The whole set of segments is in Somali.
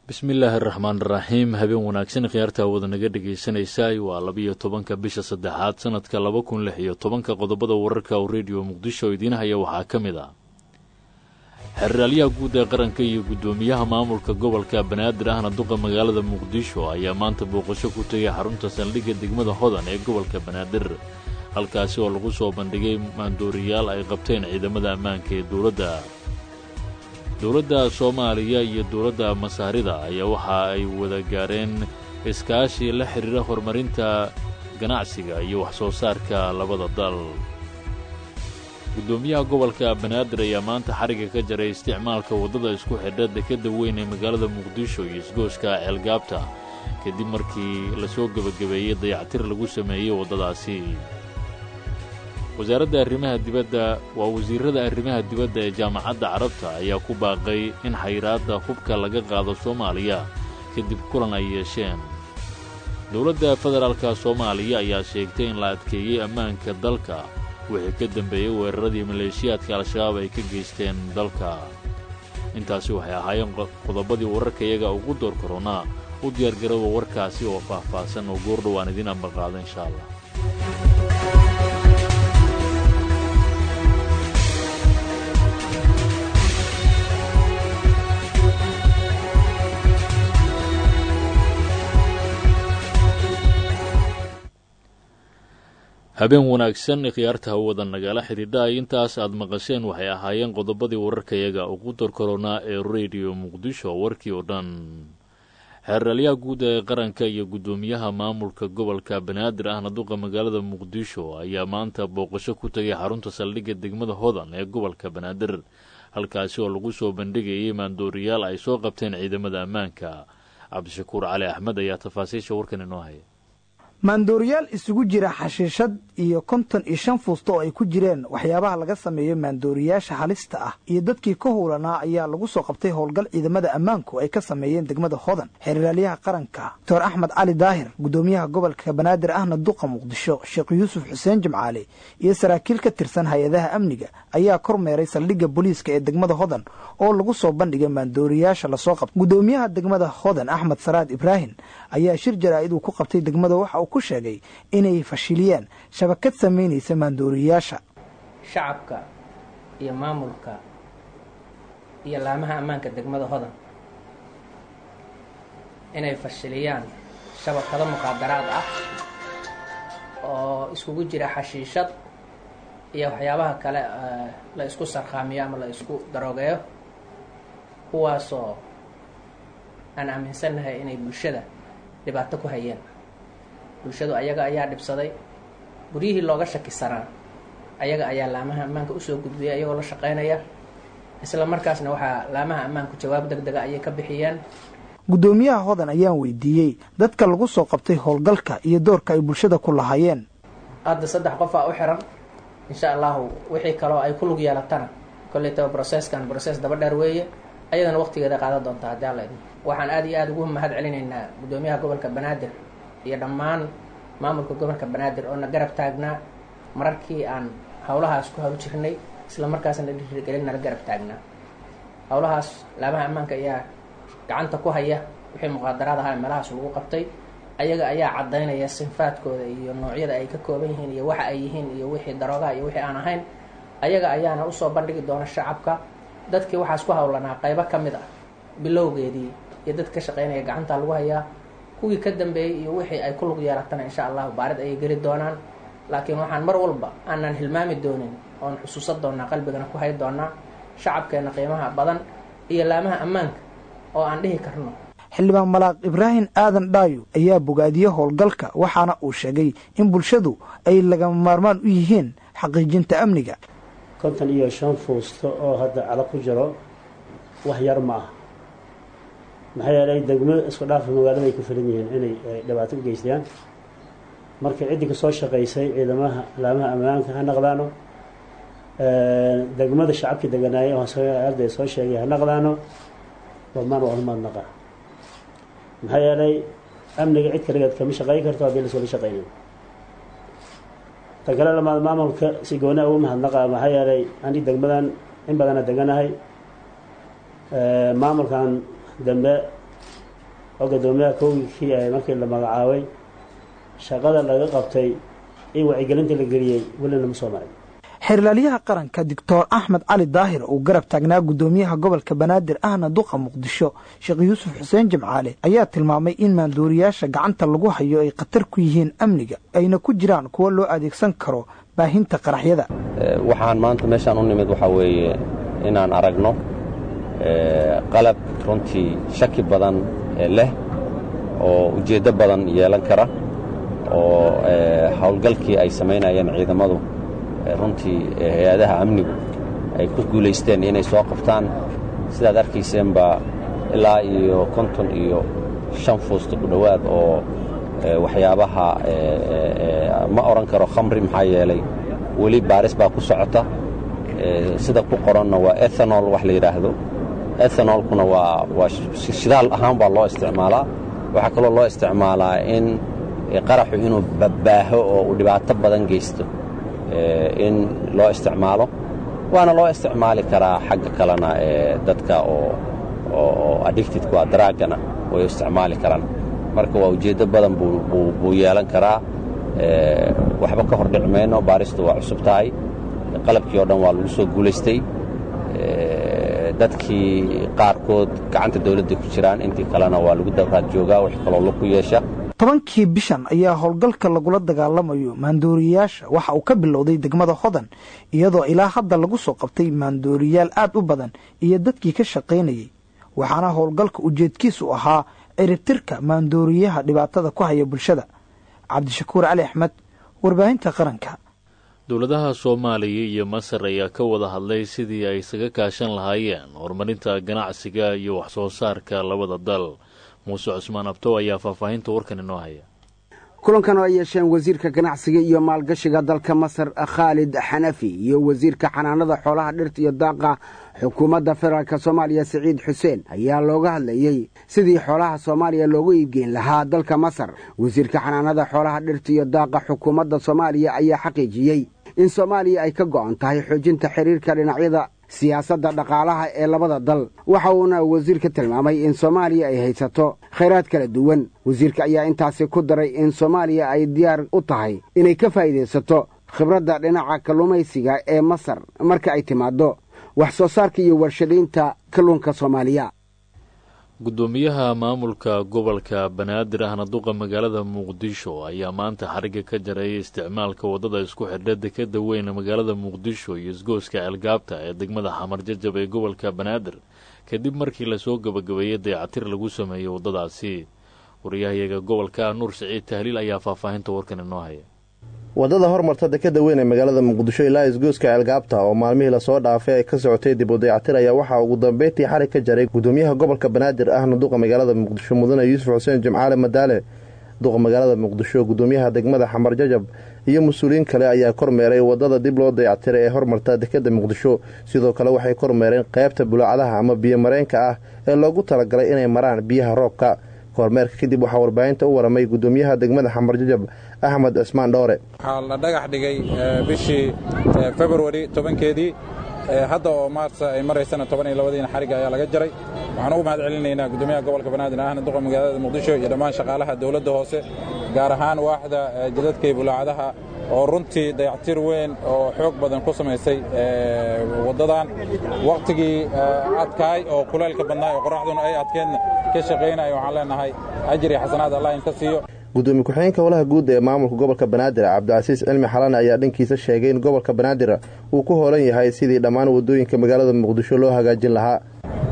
bismillaahi araxmaan iraxiim habeen wanaagsan khiyaarta wada naga dhegaysanaysaay waa labiyo tobanka bisha saddexaad sanadka laba kun lix iyo tobanka qodobada wararka oo rediyo muqdisho idiin haya waxaa ka mid ah xeraalyaha guud ee qaranka iyo guddoomiyaha maamulka gobolka banaadir ahna duqa magaalada muqdisho ayaa maanta booqasho ku tegay xarunta saldhigga degmada hodan ee gobolka banaadir halkaasi oo lagu soo bandhigay maandooriyaal ay qabteen ciidamada ammaanka ee dowladda dowladda soomaaliya iyo dowladda masaarida ayaa waxa ay wada gaareen iskaashi la xidhiira horumarinta ganacsiga iyo wax-soo saarka labada dal guddoomiyaha gobolka banaadir ayaa maanta xarigga ka jaray isticmaalka waddada isku xidha dekedda weyn ee magaalada muqdisho iyo isgooska ceelgaabta kadib markii lasoo gebagabeeyey dayactir lagu sameeyey waddadaasi wasaaradda arrimaha dibadda waa wasiirada arrimaha dibadda ee jaamacadda carabta ayaa ku baaqay in xayraadda hubka laga qaado soomaaliya kadib kulan ay yeesheen dowladda federaalka soomaaliya ayaa sheegtay in la adkeeyey ammaanka dalka wixii ka dambeeyey weeraradii maleeshiyaadka al-shabaab ay ka geysteen dalka intaasi waxay ahaayeen qodobadii wararka iyaga ugu door koronaa u diyaargarooba warkaasi oo faah-faahsan oo goordhow aan idiin ambaqaado inshaa allah habeen wanaagsan khiyaarta hawada nagala xidhiidha ay intaas aad maqasheen waxay ahaayeen qodobadii wararkayaga ugu dorkoronaa ee rediyo muqdisho warkii oo dhan xeeralyaha guud ee qaranka iyo guddoomiyaha maamulka gobolka banaadir ahna duqa magaalada muqdisho ayaa maanta booqasho ku tegay xarunta saldhigga degmada hodan ee gobolka banaadir halkaasi oo lagu soo bandhigayay maandooriyaal ay soo qabteen ciidamada ammaanka cabdishakuur cali axmed ayaa tafaasiisha warkan inoo haya maandooriyaal isugu jira xashiishad iyo konton iyo shan fuusta oo ay ku jireen waxyaabaha laga sameeyo maandooriyaasha halista ah iyo dadkii ka howlanaa ayaa lagu soo qabtay howlgal ciidamada ammaanku ay ka sameeyeen degmada hodan xeeraalyaha qaranka doctor axmed cali daahir guddoomiyaha gobolka banaadir ahna duqa muqdisho sheekh yuusuf xuseen jimcaale iyo saraakiil ka tirsan hay-adaha amniga ayaa kormeeray saldhigga booliiska ee degmada hodan oo lagu soo bandhigay maandooriyaasha lasoo qabtay guddoomiyaha degmada hodan axmed saraad ibraahim ayaa shir jaraa'id uu ku qabtay degmada waxa ku sheegay inay fashiliyeen shabakad samaynaysa maandooriyaasha shacabka iyo maamulka iyo laamaha ammaanka degmada hodan inay fashiliyaan shabakado muqaadaraad ah oo iskugu jira xashiishad iyo waxyaabaha kale la isku sarkhaamiyo ama la isku daroogeeyo kuwaasoo aan aaminsannahay inay bulshada dhibaato ku hayeen bulshadu ayaga ayaa dhibsaday guryihii looga shakisanaa ayaga ayaa laamaha ammaanka usoo gudbiyay ayagoo la shaqaynaya isla markaasna waxaa laamaha ammaanku jawaab deg dega ayay ka bixiyeen guddoomiyaha hodan ayaan weydiiyey dadka lagu soo qabtay howlgalka iyo doorka ay bulshada ku lahaayeen hadda saddex qofaa u xiran insha allahu wixii kaloo ay ku lug yeelatana kollaytaba brocesskan brocess daba dheer weeye ayadana waqtigeeda qaadan doontaa haddii alla idin waxaan aada iyo aada ugu mahad celinaynaa guddoomiyaha gobolka banaadir iyo dhammaan maamulka gobolka banaadir oo na garab taagnaa mararkii aan howlahaas ku hawl jirnay isla markaasna dhiirigelin nala garab taagnaa howlahaas laamaha ammaanka ayaa gacanta ku haya wixii muqaadaraad ahaa meelahaas lagu qabtay ayaga ayaa caddaynaya sinfaadkooda iyo noocyada ay ka kooban yihiin iyo waxa ay yihiin iyo wixii daroogaha iyo wixii aan ahayn ayaga ayaana usoo bandhigi doona shacabka dadkii waxaas ku howlanaa qaybo ka mid ah bilowgeedii iyo dad ka shaqaynaya gacanta lagu hayaa kuwii ka dambeeyey iyo wixii ay ku lug yeelatana insha allahu baarid ayay geli doonaan laakiin waxaan mar walba aanan hilmaami doonin oon xusuusan doonaa qalbigana ku hay doonaa shacabkeenna qiimaha badan iyo laamaha ammaanka oo aan dhihi karno xildhibaan malaaq ibraahim aadan dhaayo ayaa bogaadiyey howlgalka waxaana uu sheegay in bulshadu ay lagama maarmaan u yihiin xaqiijinta amniga konton iyo shan fuusto oo hadda calo ku jiro wax yar ma ah maxaa yeelay degmo isku dhaafa magaalada ay ku filan yihiin inay dhibaato u geystaan marka ciddii kasoo shaqaysay ciidamaha laamaha ammaanka ha naqdaano degmada shacabka deganaaya arday soo sheegay ha naqdaano dhammaan waa umaad naqa maxaa yeelay amniga cid kaligeed kama shaqayn karto haddii lasoola shaqaynin ta kale lamaad maamulka si gooni ugu mahadnaqa maxaa yeelay ani degmadan in badana deganahay maamulkan dambe oo guddoomiyaha kowgikii ay markii la magacaabay shaqada laga qabtay in wacyigelinta la geliyey welina ma soo maray xeerlaaliyaha qaranka doctor axmed cali daahir uu garab taagnaa guddoomiyaha gobolka banaadir ahna duqa muqdisho sheekh yuusuf xuseen jimcaale ayaa tilmaamay in maanduuriyaasha gacanta lagu hayo ay khatar ku yihiin amniga ayna ku jiraan kuwo loo adeegsan karo baahinta qaraxyada waxaan maanta meeshaan u nimid waxaa weeye inaan aragno qalab runtii shaki badan leh oo ujeeddo badan yeelan kara oo howlgalkii ay samaynayeen ciidamadu runtii hay-adaha amnigu ay ku guulaysteen inay soo qabtaan sidaad arkayseenba ilaa iyo konton iyo shan fuusta ku dhowaad oo waxyaabaha ma odhan karo khamri maxaa yeelay weli baaris baa ku socota sida ku qoranna waa ethanol wax la yidhaahdo ethanolkuna waa waa shidaal ahaan baa loo isticmaalaa waxaa kaloo loo isticmaalaa in qaraxu inuu babbaaho oo uu dhibaato badan geysto in loo isticmaalo waana loo isticmaali karaa xagga kalena dadka oo oo addictedku a daraagana way isticmaali karaan marka waa ujeeddo badan buu yeelan karaa waxba ka hor dhici mayno baaristu waa cusub tahay qalabkii oo dhan waa lagu soo guulaystay dadkii qaarkood gacanta dawladda ku jiraan intii kalena waa lagu dabraad joogaa wax kaloo laku yeesha tobankii bishan ayaa howlgalka lagula dagaalamayo maandooriyayaasha waxa uu ka bilowday degmada hodan iyadoo ilaa hadda lagu soo qabtay maandooriyaal aad u badan iyo dadkii ka shaqaynayey waxaana howlgalka ujeedkiisu ahaa ciribtirka maandooriyaha dhibaatada ku haya bulshada cabdishakuur cali axmed warbaahinta qaranka dowladaha soomaaliya iyo masar ayaa ka wada hadlay sidii ay isaga kaashan lahaayeen horumarinta ganacsiga iyo wax soo saarka labada dal muuse cusmaan abtow ayaa faahfaahinta warkan inoo haya kulankan oo ay yeesheen wasiirka ganacsiga iyo maalgashiga dalka masar khaalid xanafi iyo wasiirka xanaanada xoolaha dhirta iyo daaqa xukuumadda federaalk soomaaliya siciid xuseen ayaa looga hadlayey sidii xoolaha soomaaliya loogu iibgeyn lahaa dalka masar wasiirka xanaanada xoolaha dhirta iyo daaqa xukuumadda soomaaliya ayaa xaqiijiyey in soomaaliya ay ka go'an tahay xoojinta xiriirka dhinacyada siyaasadda dhaqaalaha ee labada dal waxa uuna wasiirka tilmaamay in soomaaliya ay haysato khayraad kala duwan wasiirka ayaa intaasi ku daray in soomaaliya ay diyaar u tahay inay ka faa'iidaysato khibradda dhinaca kalluumaysiga ee masar marka ay timaaddo wax soo saarka iyo warshadaynta kalluunka soomaaliya guddoomiyaha maamulka gobolka banaadir ahna duqa magaalada muqdisho ayaa maanta xarigga ka jaray isticmaalka waddada isku xidha dekeda weyn magaalada muqdisho iyo isgooska ceelgaabta ee degmada xamar jajab ee gobolka banaadir kadib markii lasoo gebagabeeyey dayacatir lagu sameeyey waddadaasi wariyahayaga gobolka nuur siciid tahliil ayaa faahfaahinta warkan inoo haya waddada hormarta dekeda weyn ee magaalada muqdisho ilaa isgooska ceelgaabta oo maalmihii lasoo dhaafay ay ka socotay dib u dayacatir ayaa waxaa ugu dambeyntii xarig ka jaray gudoomiyaha gobolka banaadir ahna duqa magaalada muqdisho mudane yuusuf xuseen jimcaale madaale duqa magaalada muqdisho gudoomiyaha degmada xamar jajab iyo mas-uuliyiin kale ayaa kormeeray waddada dib loo dayactiray ee hormarta dekeda muqdisho sidoo kale waxay kormeereen qaybta bulaacadaha ama biyomareenka ah ee loogu talagalay inay maraan biyaha roobka kormeerka kadib waxaa warbaahinta u waramay gudoomiyaha degmada xamar jajab axmed cismaan dhoore waxaa la dhagax dhigay bishii februari tobankeedii hadda oo maarsa ay maraysana toban iyo labadiina xarigga ayaa laga jaray waxaan ugu mahad celinaynaa gudoomiyaha gobolka banaadir ahna duqa magaalada muqdisho iyo dhammaan shaqaalaha dowladda hoose gaar ahaan waaxda jidadka iyo bulaacadaha oo runtii dayactir weyn oo xoog badan ku samaysay waddadan wakhtigii adkaay oo kulaylka badnaay oo qoraxduna ay adkeedna ka shaqaynaya waxaan leenahay ajir iyo xasanaad allah in ka siiyo gudoomiye ku-xigeenka howlaha guud ee maamulka gobolka banaadir cabdicasiis cilmi xalane ayaa dhankiisa sheegay in gobolka banaadir uu ku hoolan yahay sidii dhammaan waddooyinka magaalada muqdisho loo hagaajin lahaa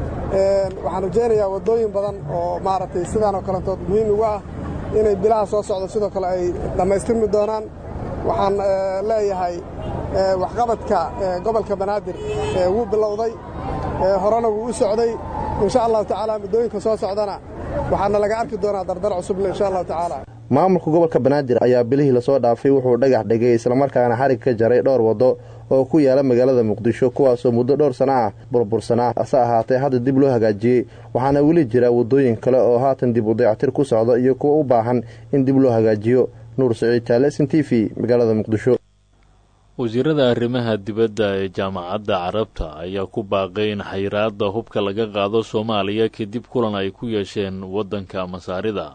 waxaan rajaynayaa waddooyin badan oo maaragtay sidaan oo kalentood muhiim ugu ah inay bilaha soo socdo sidoo kale ay dhammaystirmi doonaan waxaan leeyahay waxqabadka gobolka banaadir wuu bilowday horena wuu u socday insha allahu tacaala muddooyinka soo socdana waxaana laga arki doonaa dardar cusubna insha allahu tacaala maamulka gobolka banaadir ayaa bilihii lasoo dhaafay wuxuu dhagax dhigay islamarkaana xarig ka jaray dhowr waddo oo ku yaala magaalada muqdisho kuwaasoo muddo dhowr sano ah burbursanaa hase ahaatee hadda dib loo hagaajiyey waxaana weli jira waddooyin kale oo haatan dib u dayactir ku socda iyo kuwa u baahan in dib loo hagaajiyo nuur saciid taalesin t v magaalada muqdisho wasiirada arrimaha dibadda ee jaamacadda carabta ayaa ku baaqay in xayiraadda hubka laga qaado soomaaliya kadib kulan ay ku yeesheen waddanka masaarida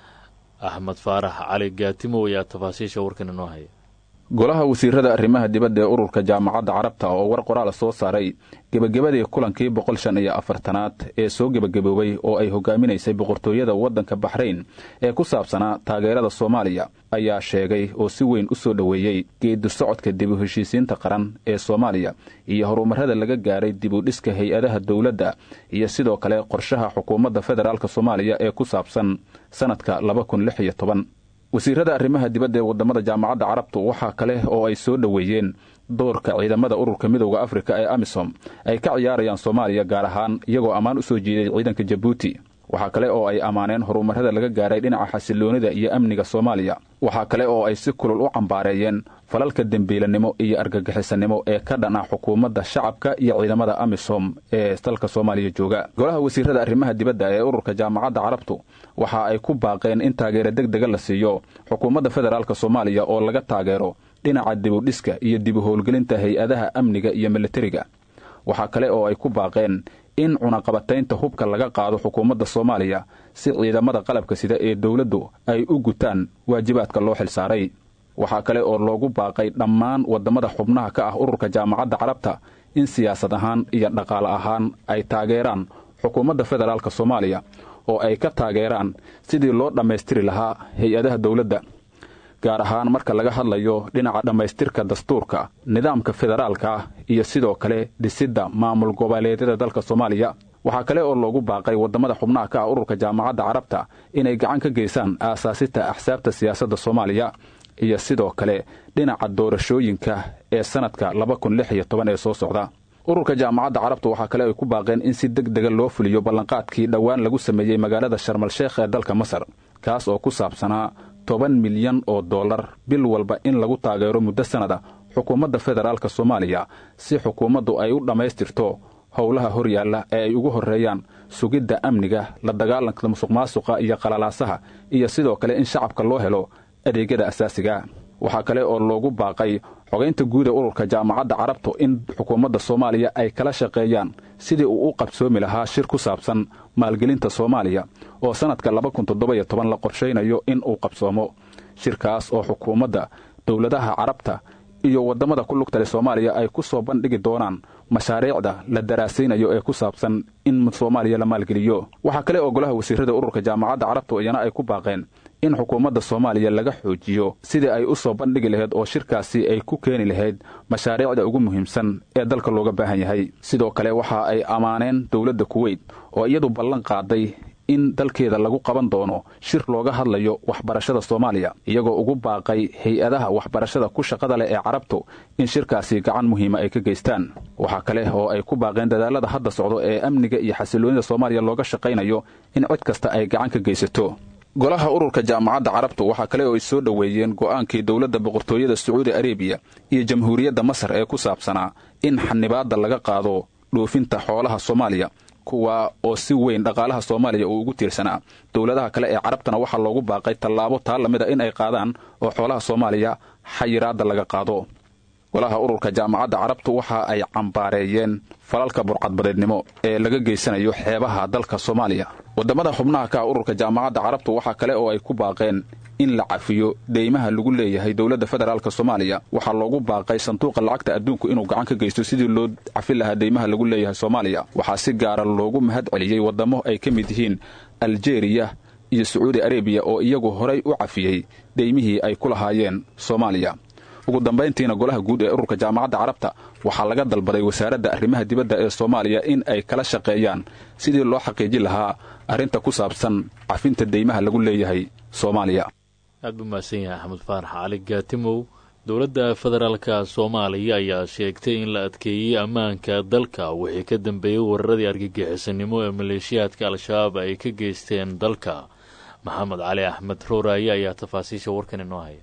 axmed faarax cali gaatimow ayaa tafaasiisha warkan inoo haya golaha wasiirada arrimaha dibadda ee ururka jaamacadda carabta oo war qoraal soo saaray gebagabadii kulankii boqol shan iyo afartanaad ee soo gebagaboobay oo ay hogaaminaysay boqortooyada waddanka baxrayn ee ku saabsanaa taageerada soomaaliya ayaa sheegay oo si weyn u soo dhoweeyey geedi socodka dib u heshiisiinta qaran ee soomaaliya iyo horumarrada laga gaaray dib u dhiska hay-adaha dowladda iyo sidoo kale qorshaha xukuumadda federaalk soomaaliya ee ku saabsan sannadka laba kun lix iyo toban wasiirada arrimaha dibadda ee waddamada jaamacadda carabtu waxaa kale oo ay soo dhoweeyeen doorka ciidamada ururka midowda afrika ee amisom ay ka ciyaarayaan soomaaliya gaar ahaan iyagoo ammaan u soo jiiday ciidanka jabuuti waxaa kale oo ay ammaaneen horumarrada laga gaaray dhinaca xasiloonida iyo amniga soomaaliya waxaa kale oo ay si kulul u cambaareeyeen falalka dembiilanimo iyo argagixisanimo ee ka dhan ah xukuumadda shacabka iyo ciidamada amisom ee dalka soomaaliya jooga golaha wasiirada arrimaha dibadda ee ururka jaamacadda carabtu waxa ay ku baaqeen in taageero deg dega la siiyo xukuumadda federaalk soomaaliya oo laga taageero dhinaca dibudhiska iyo dib u howlgelinta hay-adaha amniga iyo militariga waxaa kale oo ay ku baaqeen in cunaqabataynta hubka laga qaado xukuumadda soomaaliya si ciidamada qalabka sida ee dowladdu ay u gutaan waajibaadka loo xilsaaray waxaa kale oo loogu baaqay dhammaan waddamada xubnaha ka ah ururka jaamacadda carabta in siyaasad ahaan iyo dhaqaale ahaan ay taageeraan xukuumadda federaalk soomaaliya oo ay ka taageeraan sidii loo dhammaystiri lahaa hay-adaha dowladda gaar ahaan marka laga hadlayo dhinaca dhammaystirka dastuurka nidaamka federaalka ah iyo sidoo kale dhisidda maamul goboleedyada dalka soomaaliya waxaa kale oo loogu baaqay waddamada xubnaha ka ah ururka jaamacadda carabta inay gacan ka geysaan aasaasita axsaabta siyaasadda soomaaliya iyo sidoo kale dhinaca doorashooyinka ee sannadka laba kun lix iyo toban ee soo socda ururka jaamacadda carabta waxaa kale ay ku baaqeen in si deg dega loo fuliyo ballanqaadkii dhowaan lagu sameeyey magaalada sharmal sheekh ee dalka masar kaas oo ku saabsanaa toban milyan oo dollar bil walba in lagu taageero muddo sannada xukuumadda federaalk soomaaliya si xukuumaddu ay u dhammaystirto howlaha horyaalla ee ay ugu horreeyaan sugidda amniga la dagaalanka musuq maasuqa iyo qalalaasaha iyo sidoo kale in shacabka loo helo adeegyada asaasiga waxaa kale oo loogu baaqay xogaynta guud ee ururka jaamacadda carabtu in xukuumadda soomaaliya ay kala shaqeeyaan sidii uu u qabsoomi lahaa shir ku saabsan maalgelinta soomaaliya oo sannadka laba kun toddoba iyo toban la qorshaynayo in uu qabsoomo shirkaas oo xukuumadda dowladaha carabta iyo waddamada ku lugtale soomaaliya ay ku soo bandhigi doonaan mashaariicda la daraasaynayo ee ku saabsan in soomaaliya la maalgeliyo waxaa kale oo golaha wasiirada ururka jaamacadda carabtu iyana ay ku baaqeen in xukuumadda soomaaliya laga xoojiyo sidii ay u soo bandhigi lahayd oo shirkaasi ay ku keeni lahayd mashaariicda ugu muhiimsan ee dalka looga baahan yahay sidoo kale waxa ay ammaaneen dowladda kuweyt oo iyadu ballan qaaday in dalkeeda lagu qaban doono shir looga hadlayo waxbarashada soomaaliya iyagoo ugu baaqay hay-adaha waxbarashada ku shaqada leh ee carabtu in shirkaasi gacan muhiima ay ka geystaan waxaa kale oo ay ku baaqeen dadaalada hadda socdo ee amniga iyo xasiloonida soomaaliya looga shaqaynayo in cid kasta ay gacan ka geysato golaha ururka jaamacadda carabtu waxaa kale oo ay soo dhoweeyeen go'aankii dowladda boqortooyada sacuudi arebiya iyo jamhuuriyadda masar ee ku saabsanaa in xanibaadda laga qaado dhoofinta xoolaha soomaaliya kuwa oo si weyn dhaqaalaha soomaaliya uu ugu tiirsanaa dowladaha kale ee carabtana waxaa loogu baaqay tallaabo taa lamid a in ay qaadaan oo xoolaha soomaaliya xayiraadda laga qaado golaha ururka jaamacadda carabtu waxa ay cambaareeyeen falalka burcadbadeednimo ee laga geysanayo xeebaha dalka soomaaliya waddamada xubnaha ka ah ururka jaamacadda carabtu waxaa kale oo ay ku baaqeen in la cafiyo deymaha lagu leeyahay dowladda federaalk soomaaliya waxaa loogu baaqay sanduuqa lacagta adduunku inuu gacan ka geysto sidii loo cafin lahaa deymaha lagu leeyahay soomaaliya waxaa si gaara loogu mahad celiyey waddamo ay ka mid yihiin aljeriya iyo sacuudi arebiya oo iyagu horay u cafiyey deymihii ay ku lahaayeen soomaaliya ugu dambayntiina golaha guud ee ururka jaamacadda carabta waxaa laga dalbaday wasaaradda arrimaha dibadda ee soomaaliya in ay kala shaqeeyaan sidii loo xaqiijin lahaa arrinta ku saabsan cafinta deymaha lagu leeyahay soomaaliya aad buu mahadsan yahay axmed faarax cali gaatimow dowladda federaalka soomaaliya ayaa sheegtay in la adkeeyey ammaanka dalka wixii ka dambeeyey weeraradii argagixisanimo ee maleeshiyaadka al-shabaab ay ka geysteen dalka maxamed cali axmed rooraaye ayaa tafaasiisha warkan inoo haya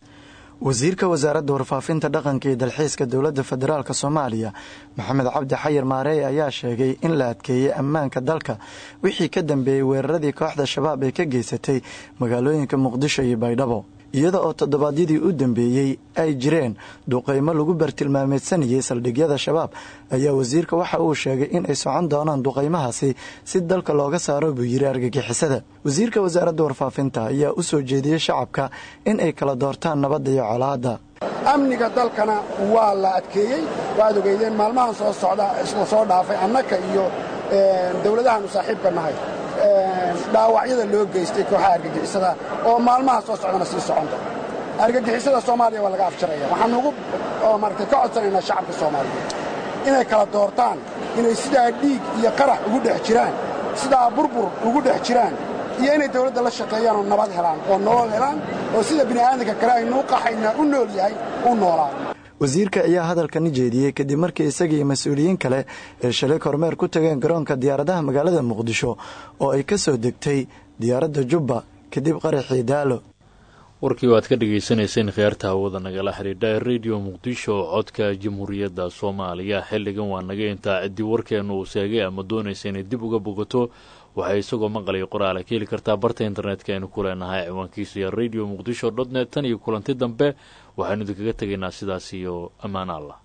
wasiirka wasaaradda warfaafinta dhaqanka iyo dalxiiska dowladda federaalk soomaaliya maxamed cabdi xayir maareey ayaa sheegay in la adkeeyey ammaanka dalka wixii ka dambeeyey weeraradii kooxda shabaab ay ka geysatay magaalooyinka muqdisho iyo baydhabo iyada oo toddobaadyadii u dambeeyey ay jireen duqaymo lagu bartilmaameedsanayay saldhigyada shabaab ayaa wasiirka waxa uu sheegay in ay socon doonaan duqaymahaasi si dalka looga saaro buu yiri argagixisada wasiirka wasaaradda warfaafinta ayaa u soo jeediyey shacabka in ay kala doortaan nabadda iyo colaadda amniga dalkana waa la adkeeyey waad ogeydeen maalmahan soo socda isla soo dhaafay annaka iyo dowladahaanu saaxiibka nahay dhaawacyada loo geystay kooxaha argagixisada oo maalmaha soo socdana sii soconta argagixisada soomaaliya waa laga afjaraya waxaan ugu maaragtay ka codsanaynaa shacabka soomaaliyeed inay kala doortaan inay sidaa dhiig iyo qarax ugu dhex jiraan sidaa burbur ugu dhex jiraan iyo inay dawladda la shaqeeyaan oo nabad helaan oo nolol helaan oo sida bini'aadanka kale aynuu qaxaynaa u nool yahay u noolaado wasiirka ayaa hadalkani jeediyey kadib markii isagii mas-uuliyiin kale ee shalay kormeer ku tageen garoonka diyaaradaha magaalada muqdisho oo ay ka soo degtay diyaaradda jubba kadib qaraxii daalo warkii waad ka dhagaysanayseen khiyaarta hawada nagala xidhiidha ee rediyo muqdisho codka jamhuuriyadda soomaaliya xilligan waa naga intaa ciddii warkeenu uu seegay ama doonaysa inay dib uga bogato waxay isagoo maqlaya qoraala ka heli kartaa barta internetka aynu ku leenahay ciwaankiisu iyo radio muqdisho dot net tan iyo kulanti dambe waxaynu idinkaga tegaynaa sidaas iyo ammaan allah